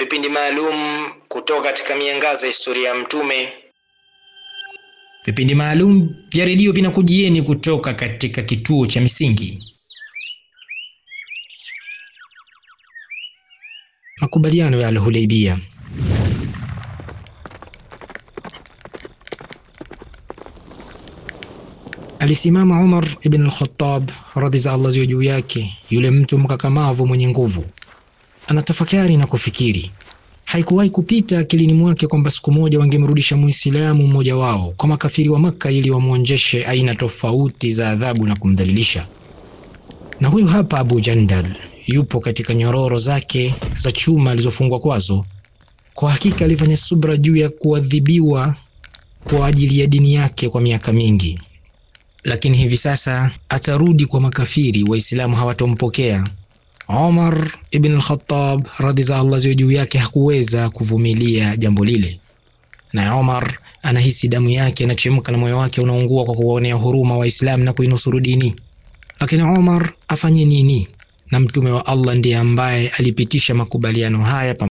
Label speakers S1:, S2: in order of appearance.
S1: vipindi maalum kutoka katika miangaza ya historia ya Mtume. Vipindi maalum vya redio vinakujieni kutoka katika kituo cha Misingi. Makubaliano ya Al-Hudaybiyah. Alisimama Umar ibn al-Khattab radhi za Allah ziwe juu yake, yule mtu mkakamavu mwenye nguvu, anatafakari na kufikiri. Haikuwahi kupita akilini mwake kwamba siku moja wangemrudisha Muislamu mmoja wao kwa makafiri wa Makka ili wamwonjeshe aina tofauti za adhabu na kumdhalilisha. Na huyu hapa Abu Jandal yupo katika nyororo zake za chuma alizofungwa kwazo. Kwa hakika alifanya subra juu ya kuadhibiwa kwa ajili ya dini yake kwa miaka mingi, lakini hivi sasa atarudi kwa makafiri. Waislamu hawatompokea. Omar ibn al-Khattab radhi za Allah ziwe juu yake hakuweza kuvumilia jambo lile, na Omar anahisi damu yake inachemka na moyo wake unaungua kwa kuwaonea huruma Waislamu na kuinusuru dini. Lakini Omar afanye nini? Na mtume wa Allah ndiye ambaye alipitisha makubaliano haya